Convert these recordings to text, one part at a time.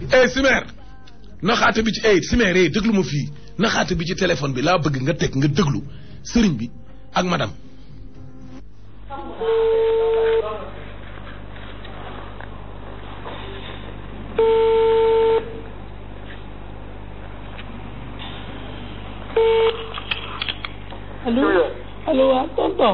eh Simer naxaate bi ci eh Simer eh déglu ma fii naxaate bi ci téléphone bi laa bëgg nga teg nga déglu sëriñ bi ak madame. allo allo waa tonton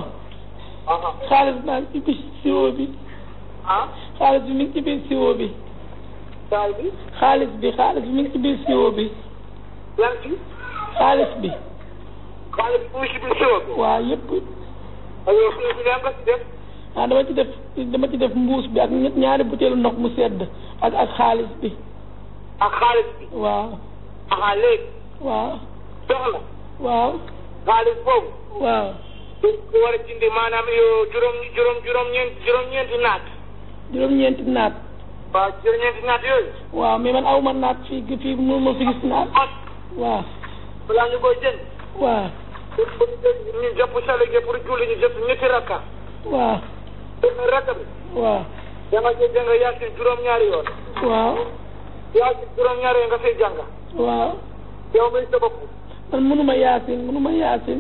xaalis baa ngi ci biir siwo bi ah xaalis bi mi ngi ci biir siwo bi saal bi xaalis bi xaalis bi mi ngi ci biir siwo bi lan ci xaalis bi xaalis bi mu si biir siwo bi waa yëpp aywa siwo bi daa nga si def ah dama ci def dama ci def mbuus bi ak ñett ñaari butéelu ndox mu sedd ak ak xaalis bi ak xaalis bi waaw aha léegi waaw soxla waaw xaalis boobu waaw dañ ko war a jëndi maanaam yow juróom juróom juróom ñeent juróom ñeenti naat juróom-ñeenti naat waaw juróom ñeenti naat yooyu waaw mais man aw ma naat fii fii mënu ma fi gis naat ah waaw balaa ñu koy jënd waaw pour pour ñu jàpp salige pour julli ñu jëpp ñetti rakka waaw benn rakka bi waaw da nga ci jàng yaasin juróom-ñaari yoon waaw yaasin juróom-ñaari yoon nga fay jàng waaw yow muy sa bopp man mënuma yaasin mënuma yaasin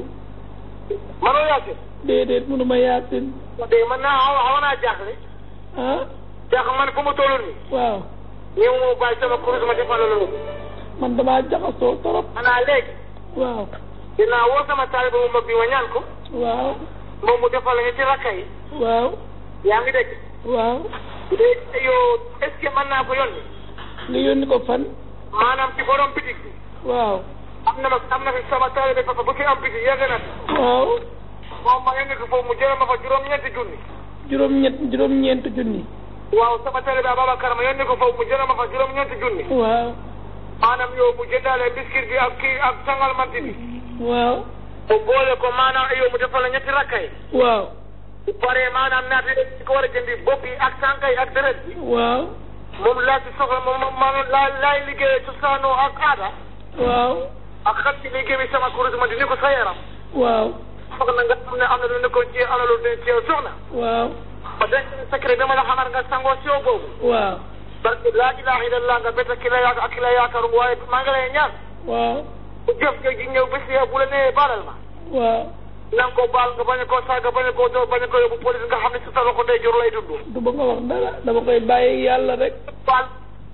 manoo yaasin déedéet mënuma yaasin dégg man naa xaw xaw naa jaaxle ah jaax man fu mu toll nii waaw ñëw moo bàyyi sama kurus ma defal la loolu man damaa jaxasoo trop xanaa léegi waaw dinaa woo sama taaliba mu mag bi ma ñaan ko waaw moom mu defal la ñetti rakka yi waaw yaa ngi dégg waaw léegi yow est ce que mën naa ko yónni nga yónni ko fan maanaam ci borom bitig bi waaw am na ma am na fi sama taalibe papa bu fi am bitig yàgg na waaw moom ma yónni ko foofu mu jëlee ma fa juróom-ñeenti junni juróom-ñett juróom-ñeent junni waaw sama taalibe Ababacar ma yónni ko foofu mu jëlee ma fa juróom-ñeenti junni waaw maanaam yow mu jëndaale biscuit bi ak kii ak sangal manti bi waaw mu boole ko maanaam yow mu defal la ñetti rakka yi waaw bu paree maanaam naat yi ko war a jëndi bopp yi ak sànqa yi ak deret bi waaw moom laa ci soxla moom moom maanaam laa laay liggéeyee cosaanoo ak aada waaw ak xam ci liggéey bi sama kuréel ma dindi ko sa yaram waaw foog na nga xam ne am na lu nekkoon ci am na lu ne ci yow soxna waaw ba denc secret dama la xamal nga sangoo si yow boobu waaw parce que laa ilaha illallah nga bett ki la yaaka ak ki la yaakaaru waaye maa ngi lay ñaan waaw bu jëf nga ji ñëw bés yow bu la nee baalal ma waaw na nga ko baal nga bañ a koo saaga bañ a koo doo bañ a ko yóbbu police nga xam ne si sa loxo day jur lay dund du ba nga wax dara dama koy bàyyi yàlla rek baal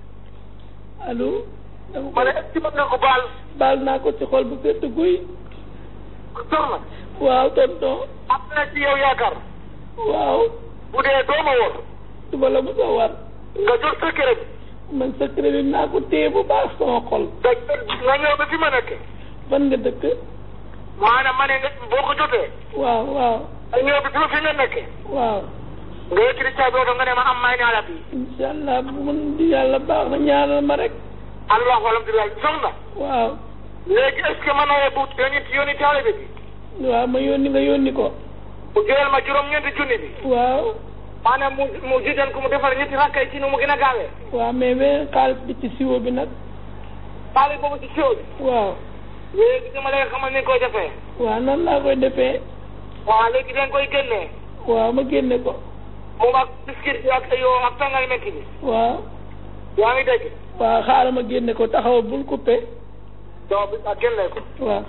allo dama ma ne koy est-ce que mën nga ko baal baal naa ko ci xol bu sedd guy soxna waaw tonton am na ci yow yaakaar waaw bu dee doo ma wóor du ma la mos a war nga jot secret bi man secret bi naa ko téye bu baax sama xol nga nga ñëw ba fi ma nekk fan nga dëkk maanaam ma ne nga boo ko jotee waaw waaw nga ñëw ba fi ma fi nga nekk waaw nga yëkkati caabi oto nga ne ma am may naa la bi incha allah bu mun di yàlla baax na ñaanal ma rek allahu alhamdulilah soxna waaw léegi est ce que mën na bu yónni yónni taalibe bi waaw ma yónni nga yónni ko mu jëlal ma juróom-ñeenti junni bi waaw maanaam mu mu jiital ko mu defal ñetti rakkay ci nu mu gën a gaawee waaw mais beneen xaalis bi ci siwo bi nag xaalis boobu ci siwo bi waaw léegi dama lay xamal ni koy defee waaw nan laa koy defee waaw léegi dañ koy génnee waaw ma génne ko moom ak biscuit bi ak yoo ak tàngal metti bi waaw yaa ngi dégg waaw xaaral ma génne ko taxaw bul coupé doo bi ak génnee ko waaw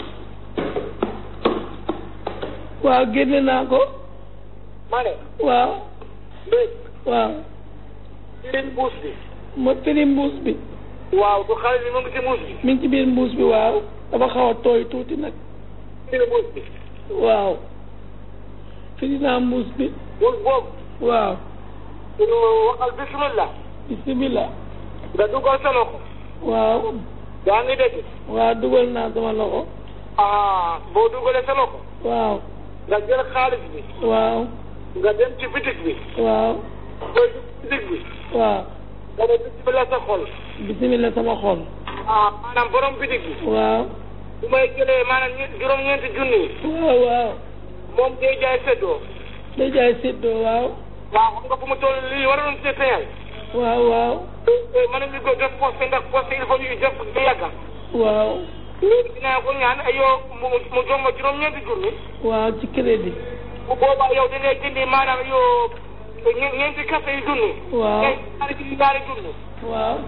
waaw génne naa ko ma ne waaw léegi waaw ci mbuus bi ma firi mbuus bi waaw du xaalis bi mu ngi ci mbuus bi mi ngi ci biir mbuus bi waaw dafa xaw a tooy tuuti nag ci mbuus bi waaw firi naa mbuus bi mbuus boobu waaw ñu waxal bismillah bisimilah nga dugal sa loxo waaw yaa ngi dégg waaw dugal naa sama loxo ah boo dugalee sa loxo waaw nga jël xaalis bi waaw nga dem ci bitig bi waaw booy ci bitig bi waaw nga ne bismillah sa xol bisimilah sama xol ah maanaam borom bitig bi waaw bu may jëlee maanaam ñe- juróom-ñeenti junni waaw waaw moom day jaay seddoo day jaay séddoo waaw waaw xam nga fu mu toll lii waroon see feyal waaw waaw mën nañu ko def poste ndax poste il faut ñu def ba yàgga waaw léegi dinaa ko ñaan ayoo mu mu jox ma juróom-ñeenti junni waaw ci crédit bu boobaa yow da ngay jëndi maanaam yow ñe- ñeenti café yu junni waaw ñeenti ñaari junni ñaari junni waaw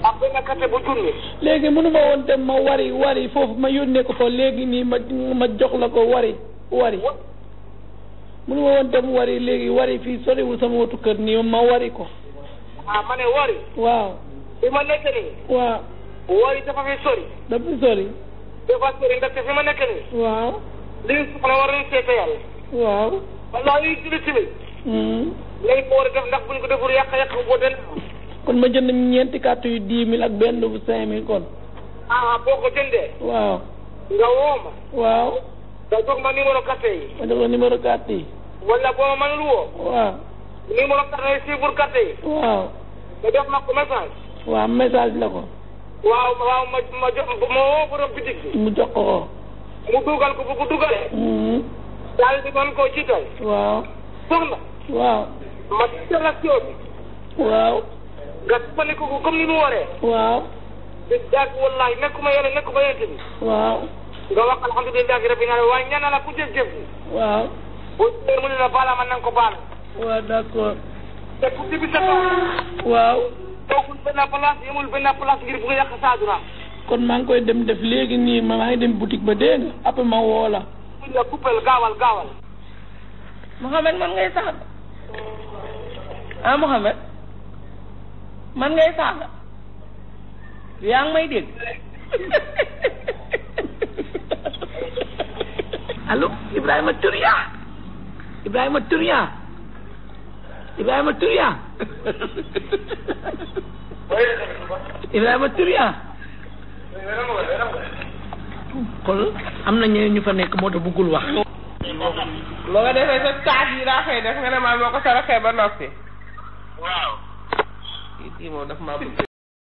ak benn kate bu junni. léegi mënu ma woon dem ma wari wari foofu ma yónnee ko fa léegi nii ma ma jox la ko wari wari mënu ma woon dem wari léegi wari fii soriwul sama wotu kër nii ma wari ko ah ma ne wari. waaw fi ma nekk nii. waaw wari dafa fi sori. dafa sori dafa sori ndaxte fi ma nekk nii. waaw li ñu soxla war nañu seete yàlla. waaw wallaahi yuy julli tamit. hmm. lañ ko war a def ndax buñ ko deful yàq yàq boo den. kon ma jënd ñeenti carte yu dix mille ak benn bu cinq mille kon ah boo ko jëndee. waaw nga woo ma. waaw nga jox ma numéro carte yi. ma jox la numéro carte yi wala boo ma mënul woo. waaw numéro carte yi si pour carte yi. waaw nga def ma ko message. waaw message la ko waaw waaw ma ma jox ma woo borom bitig bi. mu jox ko ko mu dugal ko bu ko dugalee. hmm. daal di mën koo jiital. waaw soxna. waaw ma jiital la si bi. waaw nga sukkandiku ko comme ni mu waree. waaw di daag wallahi nekkuma yàlla nekkuma yent bi. waaw nga wax alhamdulillahi rabbil alamin waaye ñaan la ku jëf-jëf bi. waaw boo jëlee mu ne la baala man na nga ko baal. waaw d'accord te ku ci bi sa tool. waaw toogul benn place yemul benn place ngir bu nga yàq sa aduna. kon maa ngi koy dem def léegi nii ma maa ngi dem boutique ba dégg nga après ma woo la buñ la coupel gaawal gaawal. Mohamed man ngay saaga ah Mohamed man ngay saaga yaa ngi may dégg allo Ibrahima Turia Ibrahima Turia Ibrahima Turia Ibrahima Turia kon am na ñeneen ñu fa nekk moo tax bëggul wax boo ko defee sa taat yi daa fay def nga ne maa moo ko saraxee ba noppi. waaw. kii kii moom daf maa bëgg.